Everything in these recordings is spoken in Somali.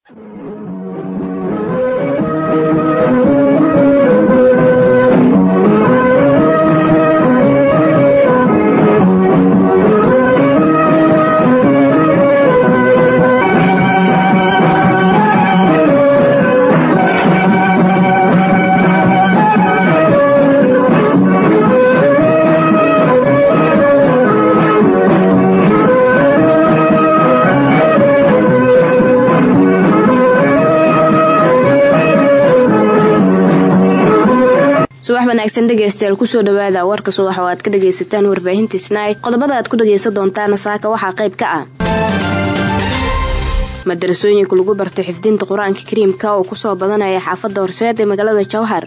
subax wanaagsan dhegeystayaal kusoo dhawaada warka subax oo aad ka dhagaysataan warbaahinta snai qodobada aad ku dhagaysan doontaana saaka waxaa qayb ka ah madarasooyinka lagu bartay xifdinta qur-aanka kariimka oo kusoo badanaya xaafadda horseed ee magaalada jowhar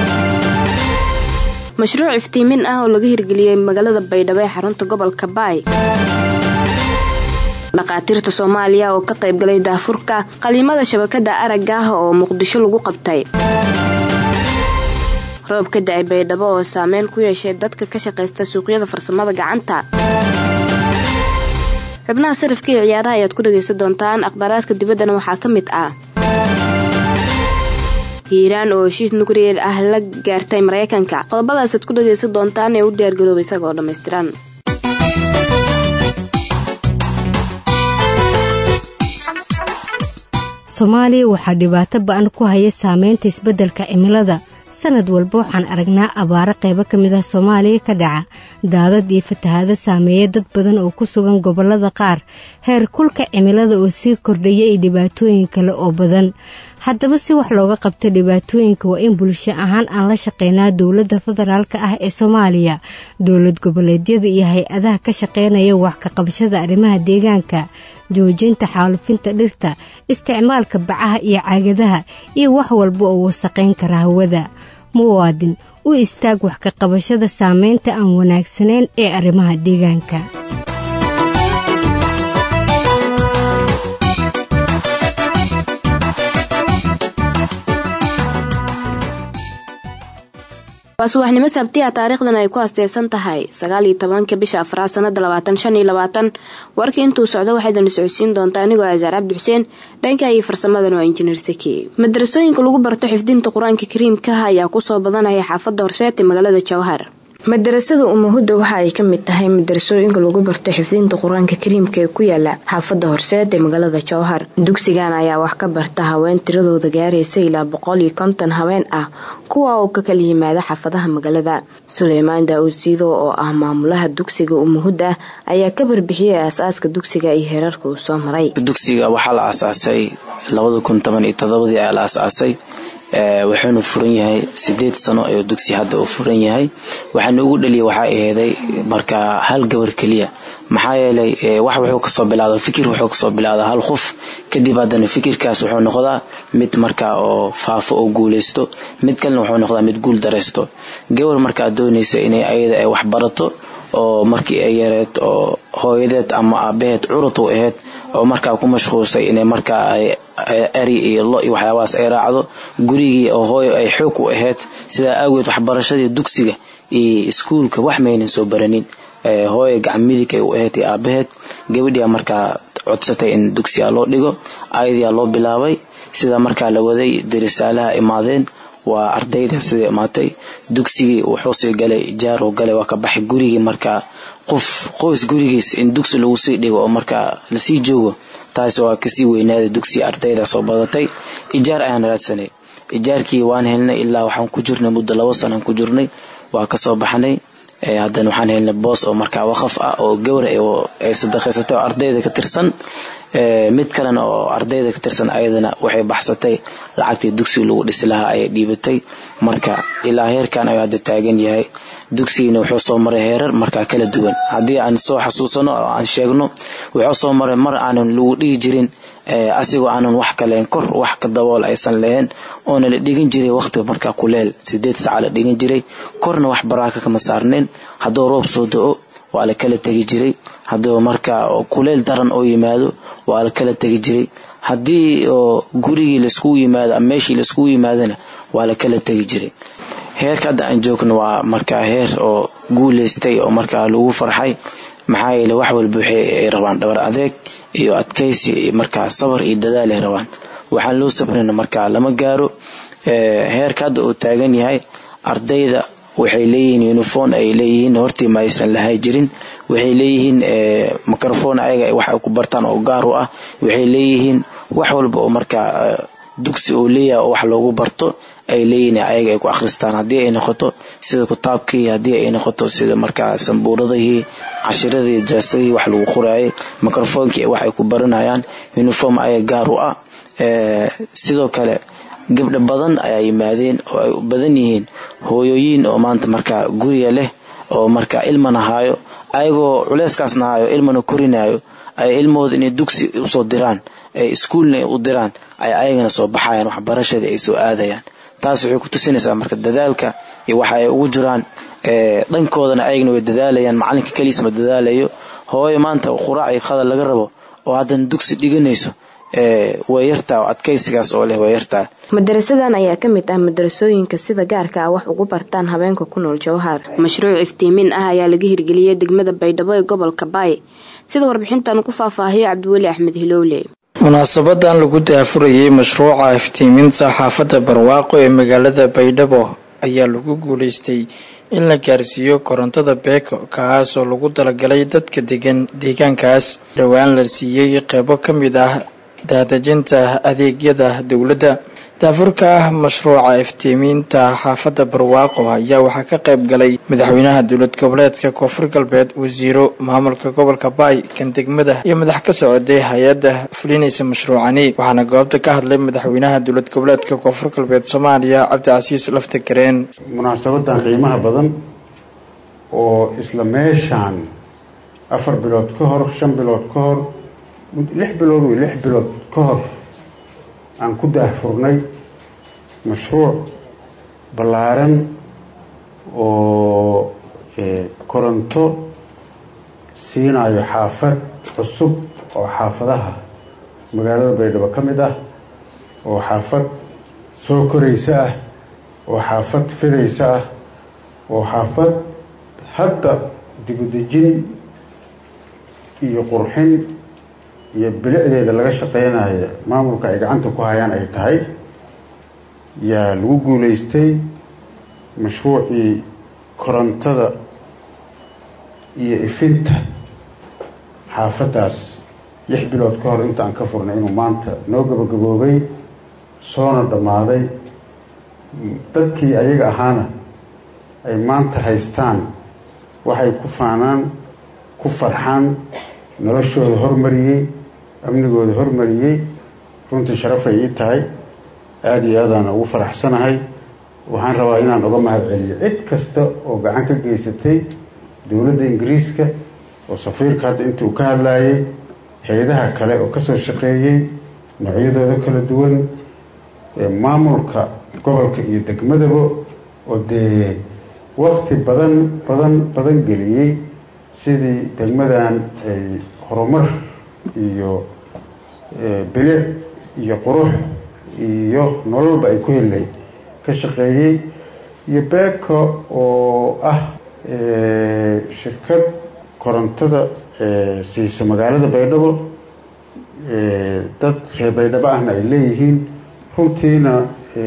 mashruuc iftiimin ah oo laga hirgeliyey magaalada baydhabo ee xarunta gobolka baay dhakhaatiirta soomaaliya oo ka qaybgalay daafurka qaliimada shabakada aragga ah oo muqdisho lagu qabtay roob ka da-ay baydhabo oo saameyn ku yeeshay dadka ka shaqaysta suuqyada farsamada gacanta xubnaha sarifka iyo ciyaaraha ayaad ku dhagaysan doontaan akhbaaraadka dibaddana waxaa ka mid ah hiiraan oo heshiis nukriyeel ah la gaartay maraykanka qodobadaasaad ku dhagaysan doontaan ee u diyaargarooba isaga oo dhammaystiran soomaaliya waxaa dhibaato ba-an ku haya saameynta isbeddelka cimilada sanad walba waxaan aragnaa abaaro qaybo ka mid ah soomaaliya ka dhaca daadad iyo fatahaado saameeya dad badan oo ku sugan gobollada qaar heer kulka cimilada oo sii kordhaya iyo dhibaatooyin kale oo badan haddaba si wax looga qabta dhibaatooyinka waa in bulsho ahaan aan la shaqeynaa dowladda federaalka ah ee soomaaliya dowlad goboleedyada iyo hay-adaha ka shaqeynaya wax ka qabashada arrimaha deegaanka joojinta xaalufinta dhirta isticmaalka bacaha iyo caagadaha iyo wax walba oo wasaqayn kara hawada muwaadin u istaag wax ka qabashada saameynta aan wanaagsanayn ee arrimaha deegaanka waa subaxnimo sabtiya taariikhdan ay ku asteysan tahay sagaal iyo tobanka bisha afraad sanada labaatan shan iyo labaatan warkii intuu socdo waxaydana socodsiin doontaa anigoo asaar cabdi xuseen dhanka iyo farsamadan waa injineer saki madarasooyinka lagu barto xifdinta qur-aanka kariimkaha ayaa kusoo badanaya xaafadda horseed ee magaalada jowhar madarasada umahudda waxa ay ka mid tahay madarasooyinka lagu barto xifdinta qur-aanka kariimka ee ku yaala xaafadda horseed ee magaalada jowhar dugsigan ayaa wax ka barta haween tiradooda gaaraysa ilaa boqol iyo konton haween ah kuwa oo ka kala yimaada xaafadaha magaalada suleymaan daa-uud siido oo ah maamulaha dugsiga umahudda ayaa ka barbixiyay aasaaska dugsiga iyo heerarka uu soo maray dugsiga waxaa la aasaasay labada kun toban iyo todobadii ayaa la aasaasay wuxuuna furan yahay sideed sano ayuu dugsi hadda uu furan yahay waxaana ugu dhaliya waxaa aheeday markaa hal gabar keliya maxaa yeelay wax wuxuu kasoo bilaada fikir wuxuu kasoo bilaada hal qof kadib haddana fikirkaas wuxuu noqdaa mid markaa oo faafo oo guuleysto mid kalena wuxuu noqdaa mid guul dareysto gabar markaa doonaysa inay ayada ay wax barato oo markii ay yareed oo hooyadeed ama aabaheed curud u aheyd oo markaa ku mashquulsay inay markaa eri iyo lo iyo waxyaabahaas ay raacdo gurigii oo hooyo ay xoog u ahayd sidaa aageed waxbarashadii dugsiga iyo iskuulka wax maynan soo baranin hooyo gacan midig ay u ahayd iyo aabaheed gabadhiia markaa codsatay in dugsiga loo dhigo ayadiyaa loo bilaabay sida markaa la waday darisaalaha imaadeen waa ardayda siday imaatay dugsigii wuxuu sii galay jaaruu galay waa ka baxay gurigii markaa qof qoys gurigiis in dugsi lagu sii dhigo oo markaa lasii joogo taas waa kasii weynaaday dugsi ardayda soo badatay ijaar ayaan raadsanay ijaarkii waan helnay ilaa waxaan ku jirnay muddo labo sanaan ku jirnay waa kasoo baxnay haddana waxaan helnay boos oo markaa waqaf ah oo gawra ay sadaqaysatay oo ardayda ka tirsan mid kalena oo ardayda ka tirsan ayadana waxay baxsatay lacagtii dugsiga lagu dhisi lahaa ayay dhiibatay marka ilaa heerkan ayuu hadda taagan yahay dugsigiina wuxuu soo maray heerar markaa kala duwan haddii aan soo xasuusano oo aan sheegno wuxuu soo maray mar aanan lagu dhihi jirin asigoo aanan wax kaleen kor wax ka dabool aysan lahayn oona la dhigan jiray waqti markaa kuleel sideed saca la dhigan jiray korna wax baraaka kama saarnayn hadduu roob soo da-o waa la kala tegi jiray hadduu markaa kuleel daran oo yimaado waa la kala tegi jiray haddii oo gurigii laiskugu yimaado ama meeshii laiskugu yimaadona waa la kala tegi jiray heerka hadda aan joogno waa markaa heer oo guuleystay oo markaa lagu farxay maxaa yeele wax walba waxay ay rabaan dhabar adeeg iyo adkaysi iyo markaa sabar iyo dadaal ay rabaan waxaan loo sabrina markaa lama gaaro heerka hadda uu taagan yahay ardayda waxay leeyihiin uniform ay leeyihiin hortii ma aysan lahay jirin waxay leeyihiin microphone ayaga wax ay ku bartaan oo gaar u ah waxay leeyihiin wax walba oo markaa dugsi uu leeyahay oo wax loogu barto ay leeyihiin ayaga ay ku akhristaan haddii ay noqoto sida kitaabkii haddii ay noqoto sida markaa sambuuradihii cashiradii jaasadihii wax lagu qoraayay microphonekii wax ay ku baranayaan uniform ayaga gaar u ah sidoo kale gabdho badan ayaa yimaadeen oo ay u badan yihiin hooyooyiin oo maanta markaa guriga leh oo markaa ilmana haayo ayagoo culeyskaasna haayo ilmana korinayo ay ilmahooda inay dugsi usoo diraan ay iskuulna u diraan ay ayagana soo baxayaan waxbarashadii ay soo aadayaan taas waxay ku tusinaysaa marka dadaalka iyo waxa ay ugu jiraan dhankoodana ayagana way dadaalayaan macalinka keliis ma dadaalayo hooyo maanta quraac iyo qadal laga rabo oo haddana dugsi dhiganayso way yartaa oo adkaysigaas oo leh way yartaa madarasadan ayaa ka mid ah madarasooyinka sida gaarka ah wax ugu bartaan habeenka ku nool jawhar mashruuc iftiimin ah ayaa laga hirgeliyey degmada baydhabo ee gobolka baay sida warbixintan ku faahfaahiyo cabdiweli axmed hilowle munaasabadan lagu daafurayay mashruuca iftiiminta xaafadda barwaaqo ee magaalada baydhabo ayaa lagu guuleystay in la gaarsiiyo korontada beeko kaas oo lagu talagalay dadka degan deegaankaas dhowaan la siiyey qeybo ka mid ah daadejinta adeegyada dowladda daafurka ah mashruuca iftiimiinta xaafadda barwaaqo ayaa waxaa ka qayb galay madaxweynaha dowlad goboleedka koonfur galbeed wasiiro maamulka gobolka baay kan degmada iyo madax ka socday hay-adda fulinaysa mashruucani waxaana goobta ka hadlay madaxweynaha dowlad goboleedka koonfur galbeed soomaaliya cabdicasiis lafta gareen munaasabadan qiimaha badan oo isla meeshaan afar bilood ka hor shan bilood ka hor lix bilood wey lix bilood ka hor aan ku daahfurnay mashruuc ballaaran oo koronto siinayo xaafad cusub oo xaafadaha magaalada baydhabo ka mid ah oo xaafad soo koraysa ah oo xaafad fidaysa ah oo xaafad hadda dibudejin iyo qurxin iyo bilicdeeda laga shaqeynaya maamulka ay gacanta ku hayaan ay tahay yaa lagu guuleystay mashruucii korontada iyo ifinta xaafaddaas lix bilood ka hor intaan ka furnay inuu maanta noo gabagaboobay soona dhammaaday dadkii ayaga ahaana ay maanta haystaan waxay ku faanaan ku farxaan noloshooda hormariyey amnigooda hormariyey runtii sharafay ii tahay aada iyo aadaan ugu faraxsanahay waxaan rabaa inaan uga mahad celiyo cid kasta oo gacan ka geysatay dowladda ingiriiska oo safiirka hadda intii uu ka hadlaayay hay-adaha kale oo kasoo shaqeeyey noocyadooda kala duwan maamulka gobolka iyo degmadaba oo dee wakti badan badan badan geliyey sidii degmadan ay horumar iyo bilic iyo qurux iyo nololba ay ku helayd ka shaqeeyey iyo beeko oo ah shirkad korontada siiso magaalada baydhabo dad reer baydhabo ahna ay leeyihiin runtiina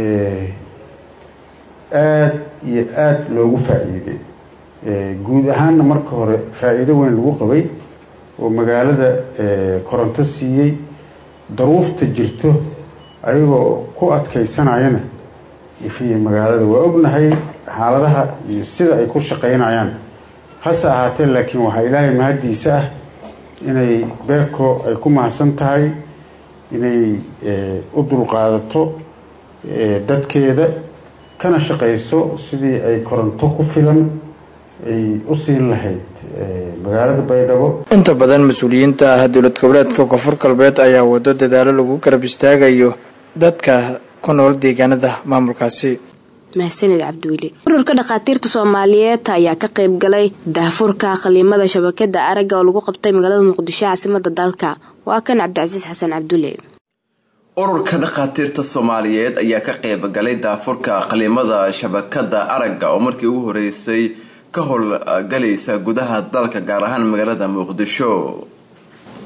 aada iyo aada loogu faa-iiday guud ahaanna marka hore faa-iido weyn lagu qabay oo magaalada koronto siiyey daruufta jirto ayagoo ku adkaysanayana ifiya magaalada waa ognahay xaaladaha iyo sida ay ku shaqaynayaan hase ahaatee laakiin waxaa ilaahay mahaddiisa ah inay beeko ay ku mahadsan tahay inay u dulqaadato dadkeeda kana shaqayso sidii ay koronto ku filan ay u siin lahayd magaalada baydhabo inta badan mas-uuliyiinta ah dowlad goboleedka koonfur galbeed ayaa wado dadaalo lagu garab istaagayo dadka ku nool deegaanada maamulkaasi mahsanid cabdiweli ururka dhakhaatiirta soomaaliyeed ayaa ka qayb galay daahfurka qaliimada shabakada aragga oo lagu qabtay magaalada muqdisho caasimada dalka waa kan cabdicasiis xasan cabdulle ururka dhakhaatiirta soomaaliyeed ayaa ka qayb galay daafurka qaliimada shabakada aragga oo markii ugu horeysay ka howlgalaysa gudaha dalka gaar ahaan magaalada muqdisho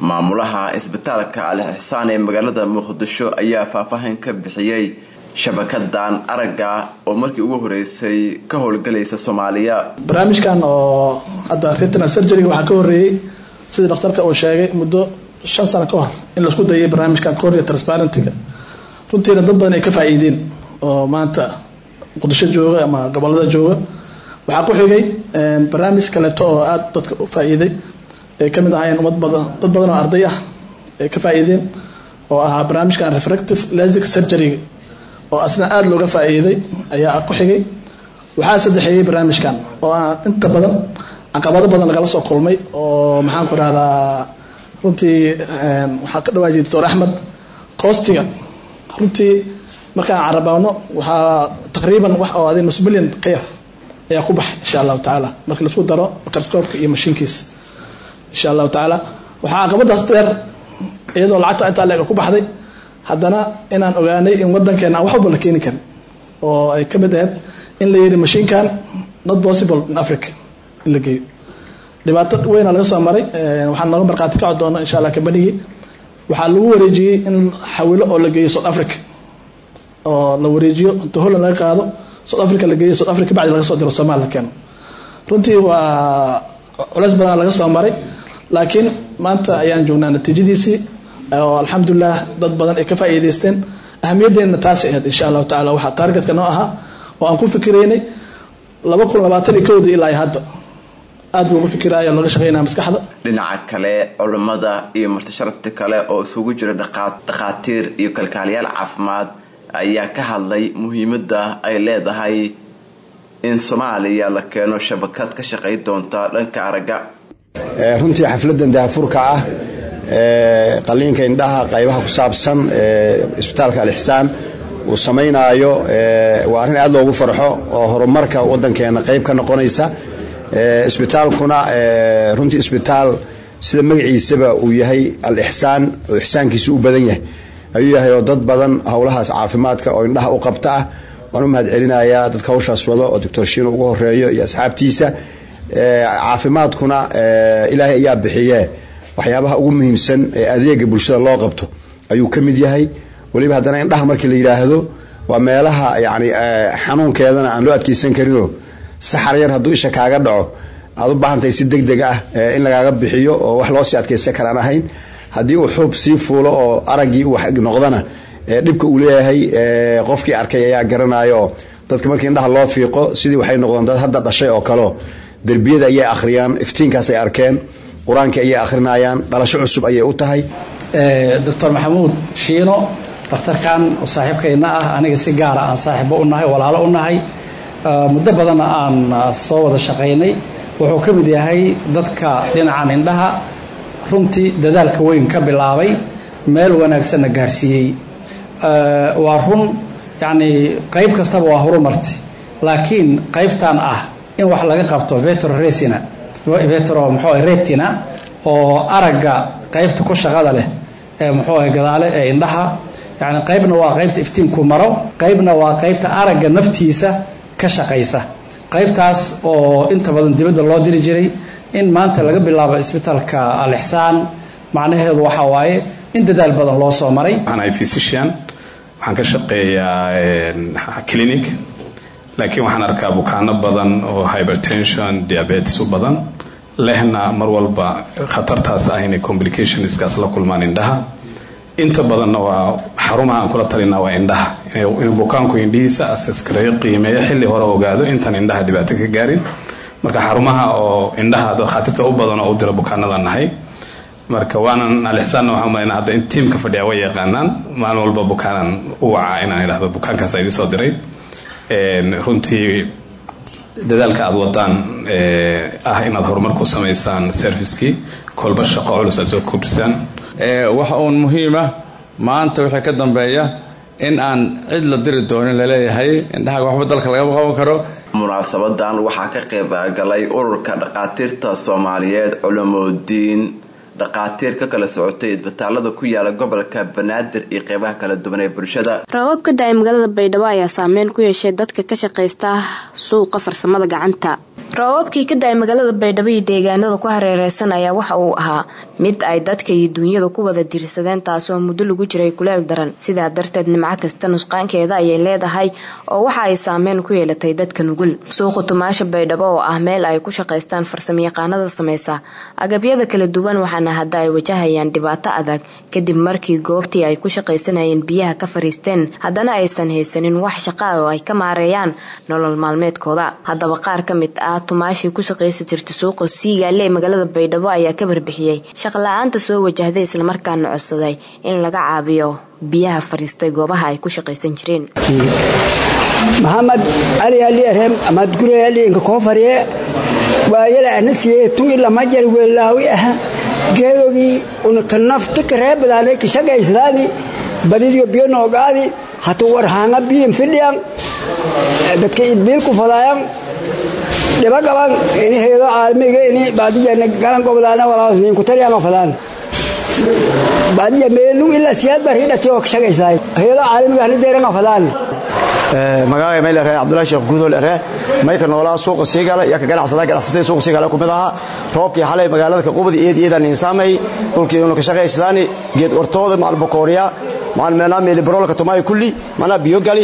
maamulaha isbitaalka al ixsaan ee magaalada muqdisho ayaa faahfaahin ka bixiyey shabakadan aragga oo markii ugu horeysay ka howlgalaysa soomaaliya barnaamijkan oo hadda retinal surgeryga waxaa ka horeeyey sidii dhakhtarka uu sheegay muddo shan sano ka hor in laisku dayay barnaamijkan cornea transparentiga runtiina dad badan ay ka faa'iideen oo maanta muqdisho jooga ama gobolada jooga waxaa ku xigay barnaamij kaleeto oo aada dadka u faa'iiday ay ka mid ahaayeen ummad badan dad badan oo arday ah ay ka faa'iideen oo ahaa barnaamijkan refractive lasic surgeryga oo asna aada looga faa'iiday ayaa ku xigay waxaa saddexeeyey barnaamijkan oo aan inta badan caqabado badan lagala soo kulmay oo maxaan ku rahdaa runtii waxaa ka dhawaajiyay doctor axmed coostiga runtii markaan carabaano waxaa taqriiban wax oo adi nus milyan qeyr ayaa ku baxay insha allahu tacaala marka laisku daro microscoopka iyo mashiinkiisa insha allahu tacaala waxaa caqabadaas dheer iyadoo lacagta intaa leeg ku baxday haddana inaan ogaanay in wadankeena aan wax walba la keeni karin oo ay ka mid ahayd in la yidhi mashiinkan not possible in africa in la geeyo dhibaato weyna laga soo maray waxaan nooga markhaati kaco doona insha allah kambanigii waxaa lagu wareejiyey in xawilo oo la geeyo south africa oo la wareejiyo inta holland laga qaado south africa la geeyo south africa bacdi laga soo diro somalia la keeno runtii waa culeys badan laga soo maray laakiin maanta ayaan joognaa natiijadiisii oo alxamdulilah dad badan ay ka faa'iidaysteen ahamiyadeena taasay ahayd insha allahu tacala waxaa taargetka noo ahaa oo aan ku fikiraynay laba kun labaatan iyo kowdii ilaa hadda aad buu ugu fikiraya looga shaqeynaya maskaxda dhinaca kale culammada iyo martisharafta kale oo isugu jira dhakhaatiir iyo kalkaaliyaal caafimaad ayaa ka hadlay muhiimada ay leedahay in soomaaliya la keeno shabakad ka shaqay doonta dhanka aragga runtii xafladan daafurka ah qaliinka indhaha qaybaha ku saabsan isbitaalka alixsaan uu samaynaayo waa arrin aad loogu farxo oo horumarka wadankeena qayb ka noqonaysa isbitaalkuna runtii isbitaal sida magaciisaba uu yahay al-ixsaan oo ixsaankiisu u badan yahay ayuu yahay oo dad badan howlahaas caafimaadka oo indhaha u qabta ah waan u mahad celinayaa dadka hawshaas wado oo doctor shiino ugu horeeyo iyo asxaabtiisa caafimaadkuna ilaahay ayaa bixiye waxyaabaha ugu muhiimsan ee adeega bulshada loo qabto ayuu ka mid yahay weliba haddana indhaha markii la yidhaahdo waa meelaha yani xanuunkeedana aan loo adkeysan karinoo saxar yar hadduu isha kaaga dhaco aad u baahantahay si deg deg ah in lagaaga bixiyo oo wax loo sii adkeysan karaan ahayn haddii uu xuub sii fuulo oo araggii uu noqdana dhibka uu leeyahay qofkii arkay ayaa garanayo oo dadka markii indhaha loo fiiqo sidii waxay noqdeen dad hadda dhashay oo kaleo derbiyada ayay akhriyaan iftiinkaasay arkeen qur-aankii ayay akhrinayaan dhalasho cusub ayay u tahay doctor maxamuud shiino dhakhtarkan oo saaxiibkayna ah aniga si gaara aan saaxiibo u nahay walaalo u nahay muddo badanna aan soo wada shaqaynay wuxuu ka mid yahay dadka dhinacan indhaha runtii dadaalka weyn ka bilaabay meel wanaagsanna gaarsiiyey waa run yacnii qayb kastaba waa horumarti laakiin qaybtan ah in wax laga qabto vetro resina vetro muxuu retina oo aragga qaybta ku shaqada leh ee muxuu ahay gadaale ee indhaha yacni qaybna waa qaybta iftiinku maro qaybna waa qaybta aragga naftiisa ka shaqaysa qaybtaas oo inta badan dibadda loo diri jiray in maanta laga bilaabo isbitaalka al-ixsaan macnaheedu waxa waaye in dadaal badan loo soo maray waxaan physician waxaan ka shaqeeyaa clinic laakiin waxaan arkaa bukaano badan oo hypertension diabetes u badan lehna mar walba khatartaas ah inay complicationskaas la kulmaan indhaha inta badanna waa xarumaha aan kula talinaa waa indhaha inuu bukaanku indhihiisa asaskareeyo qiimeeyo xilli hore ogaado intaan indhaha dhibaato ka gaarin marka xarumaha oo indhaha dakhaatiirta u badan oo u dira bukaanada nahay marka waanan alixsaanna waxaan malaynaa hadda in tiimka fadhiya way yaqaanaan maalin walba bukaanan u wacaa inaan idhahdo bukaankaas idin soo diray runtii dadaalka aada wadaan ah inaad horumar ku samaysaan servicekii kolba shaqo culus aad soo kordhisaan waxa uun muhiima maanta wixii ka dambeeya in aan cid la diri doonin laleeyahay indhaha waxba dalka lagama qaban karo munaasabadan waxaa ka qayb galay ururka dhakhaatiirta soomaaliyeed culamoodiin dhakhaatiir ka kala socotay isbitaalada ku yaala gobolka banaadir iyo qeybaha kala duwan ee bulshada roobab ka da-ay magaalada baydhabo ayaa saameyn ku yeeshay dadka ka shaqaysta suuqa farsamada gacanta roobabkii ka da-ay magaalada baydhabo iyo deegaanada ku hareereysan ayaa waxa uu ahaa mid ay dadka iyo duunyada ku wada diirsadeen taasoo muddo lagu jiray kuleel daran sidaa darteed nimco kasta nusqaankeeda ayay leedahay oo waxa ay saameyn ku yeelatay dadka nugul suuqa tumaasha baydhabo oo ah meel ay ku shaqaystaan farsamayaqaanada sameysa agabyada kala duwan waxaana hadda ay wajahayaan dhibaato adag kadib markii goobtii ay ku shaqaysanayeen biyaha ka fariisteen haddana aysan haysanin wax shaqa oo ay ka maareeyaan nolol maalmeedkooda haddaba qaar ka mid ah tumaashii ku shaqaysa jirta suuqa siigaale ee magaalada baydhabo ayaa ka barbixiyey shaqla-aanta soo wajahday islamarkaana codsaday in laga caabiyo biyaha fariistay goobaha ay ku shaqaysan jireen maxamed cali ali arem amad gure ali inka koo fariye waayala ana siye tungi lama jar weelaawi ah geedogii unaka nafta karee badaanay ka shaqaysadaani badidiyo biyo noogaadi hata war haanga biyin fidhiyan dadka idbiil ku fadaayan dhiba qaban ini heedo aalmiga ini baadiyana galan gobdaana walaasnin ku tariyama fadaan baadiya meelu ilaa siyaad baa ridhati oo ka shaqaysaay heedo aalmiga hana deeranga fadaan magaaga mayl ree cabdullahi sheekh guudool ree mayka noolaa suuqa siigala yaa ka ganacsada ganacsatada suuqa siigala ku mid ahaa roobkii xalay magaalada ka qubadi eed eedaan insaamay dhulkii unu ka shaqaysadaani geed ortooda macal bokooriya macal meelaa meeli baroolka tumaay kulli manaa biyo gali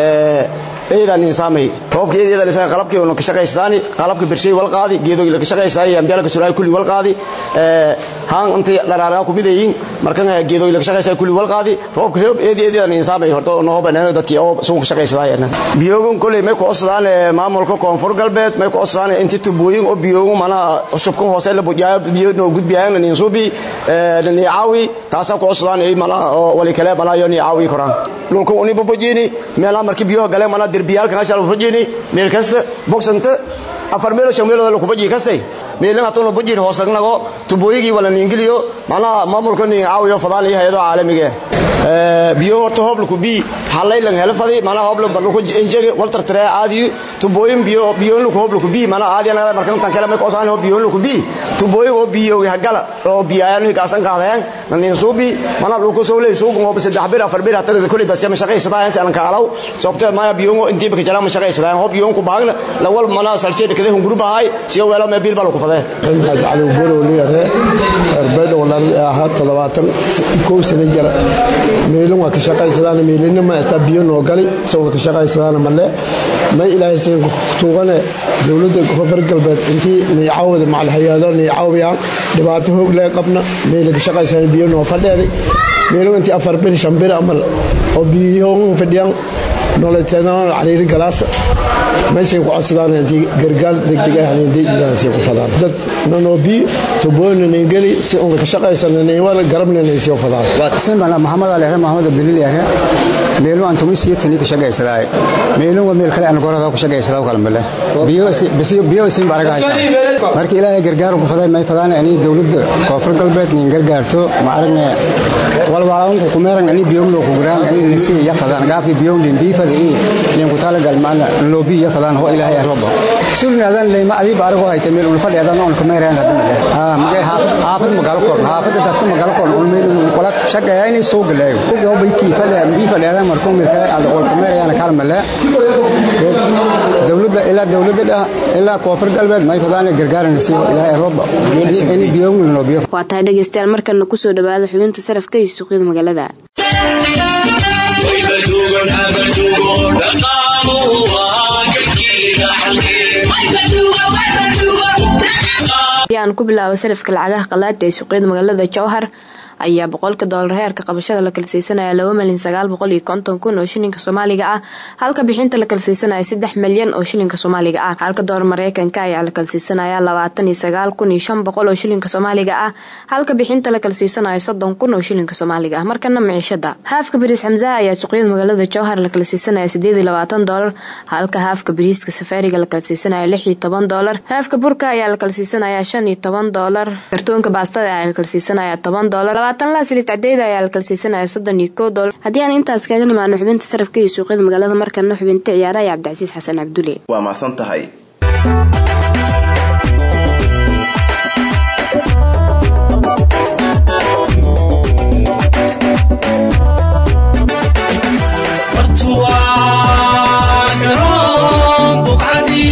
eedaan insaamay roobka eed eedaan insaamay qalabkii unu ka shaqaysadaani qalabka bershay wal qaadi geedoogi la ka shaqaysaay ambiyaala ka suraay kulli wal qaadi haan intii dharaaraga ku midayiin markan geedoogi la ka shaqaysaay kulli wal qaadi roobka roob eed eedaan insaamay horta noo baneeno dadkii oo suuqa shaqaysadaayna biyoogun kulli may ku codsadaan maamulka koonfur galbeed may ku codsadaan inti tubooyin oo biyoogun mana shubkan hoose la bujaayo biyo noo gudbiyaan nin suubi ni caawi taasa ku codsadaan ay mana wali kale mana yo ni caawi koraan dhulka uni bubujini meelaha markii biyo galeen mana derbiyaalka qashal bubujini meel kasta boxanta afar meelo shan meelo ku buji kastay meelna atuna bujir hoos lagnago tubooyigii wala niingiliyo mana maamulka ni caawiyo fadaan iyo hay'ado caalamiga biyo horta hoob laku bi halay lang hela fadi mana hoob lang laku injege waltar tare aadi tubooyin biyo biyo laku hoob laku bi mana aadi anaga markan tan kale ma ko saan hoob biyo laku bi tubooyin oo biyo hagala oo biyayaan ka san qaadayaan nan suubi mana laku soo leey suuq hoob saddex bir afar bir hatta kulli dad sama shaqaysadaan san ka alaw sababta ma biyo oo intii baka jara ma shaqaysadaan hoob biyo ku baagna lawal mana saljeed kada hun gruba hay si weelo ma bil bal ku faday maxamed cali goro leeyahay arbada walaal aha 70 ko sano jara meelin waa ka shaqaysadaan meelina ma taa biyo noo gali soo ka shaqaysadaan male ma ilaahay seen tuugane dawladda koonfur galbeed intii niyaawada macal hay'ado niyaawiyaan dhibaato hoog lee qabna meel ka shaqaysadaan biyo noo fadheeday meelin intii afar bil shan bil amal oo biyo fadhiyaan nololeedna cariiri galaas meeshay ku codsadaan intii gargaar degdeg ah inay ku fadaan dad nanobi tuboona ningeli si uun ka shaqaysan inay garabna inay soo fadaan waa kasan bana maxamed ali maxamed abdulil yare meelu aan tumi siyadtani ka shaqaysaday meelu waa meel kale aan gorada ku shaqaysaday kala male biyo bisiyo biyo isin baraga hayta markii ilaahay gargaar ku faday may fadaan inay dawladda koonfur galbeed nin gargaarto ma aragne walwaa ku meeran inay biyo loo ku guraan inay nisi ya fadaan gaabki biyo din bi faday nin ku tala gal maana loobi ya fadaan ho ilaahay robo sulnaadan leema adi barago hayta meel ul fadhiyadan oo ku meeran hadda ah magay haafad magaal koor haafad dadka magaal koor ul meel wala shaqeeya inay soo galayo oo bayti fadhiya bi fadhiyadan markuu meel kale aad wal ku meeran kala male dawladda ilaa dawladda ilaa koonfur galbeed may fadaan gargaaran si ilaahay robo inay biyo loo biyo waa tahay dhegeystayaal markana kusoo dhawaada xubinta sarafka iyo suuqyada magaalada aan ku bilaabo sarafka lacagaha qalaada ee suuqyada magaalada jowhar ayaa boqolka doolar heerka qabashada la kala siisanaya laba malyan sagaal boqol iyo konton kun oo shilinka soomaaliga ah halka bixinta la kala siisanaya saddex malyan oo shilinka soomaaliga ah halka doolar mareykanka ayaa la kala siisanaya labaatan iyo sagaal kun iyo shan boqol oo shilinka soomaaliga ah halka bixinta la kala siisanaya soddon kun oo shilinka soomaaliga ah markana miciishada haafka bariis xamsaha ayaa suuqyada magaalada jowhar la kala siisanaya sideed iyo labaatan doolar halka haafka bariiska safaariga la kala siisanaya lix iyo toban doolar haafka burka ayaa la kala siisanaya shan iyo toban doolar kartoonka baastada ayaa la kala siisanaya toban doolar labaatan laasilit cadeeda ayaa la kala siisanaya soddon iyo kow doolar haddii aan intaas kaga nimaano xubinta sarafka iyo suuqyada magaalada markana xubinta ciyaaraha iyo cabdicasiis xasan cabdulle waa mahadsan tahay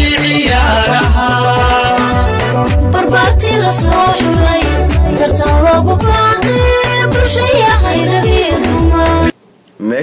barbaartii la soo xulay tartan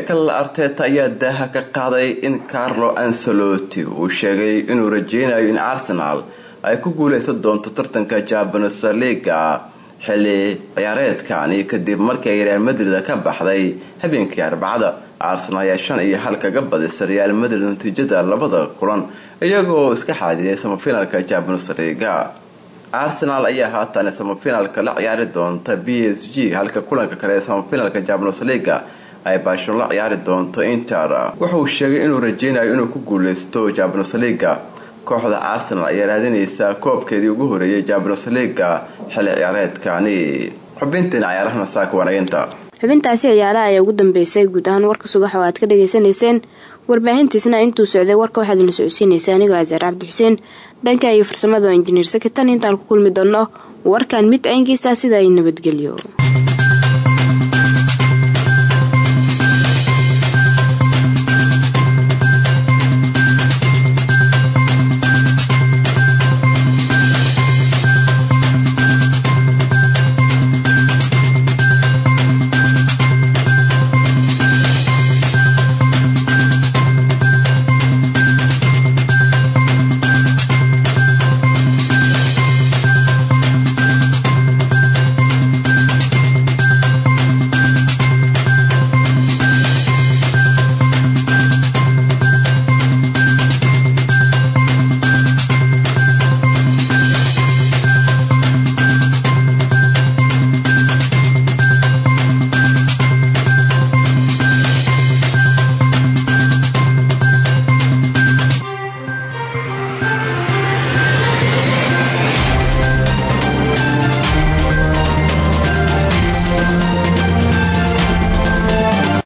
michael arteta ayaa daaha ka qaaday in carlo ancelotti uu sheegay inuu rajeynayo in arsenal ay ku guuleysan doonto tartanka jabanes liga xilli ciyaareedkani kadib markii ay real madrid ka baxday habeenkii arbacada arsenal ayaa shan iyo hal kaga badisay real madrid natiijada labada kulan iyagoo iska xaadiyay samafinalka jabanes liga arsenal ayaa haatan samafinalka la ciyaari doonta b s g halka kulanka kale ee samafinalka jabanes liga ay baashon la ciyaari doonto inter wuxauu sheegay inuu rajeynayo inuu ku guuleysto jabanes liga kooxda arsenal ayaa raadinaysa koobkeedii ugu horeeyay jabanes liga xilli ciyaareedkani xubintiina ciyaarahana saaka wanaginta xubintaasi ciyaaraha ayaa ugu dambeysay guud ahaan warka subax oo aad ka dhagaysanayseen warbaahintiisna intuu socday warka waxaad na socodsiinaysa anigoo asaar cabdi xuseen dhanka iyo farsamada oo injineer sakitan intaan ku kulmi doonno warkan mid caynkiisa sida ay nabadgelyo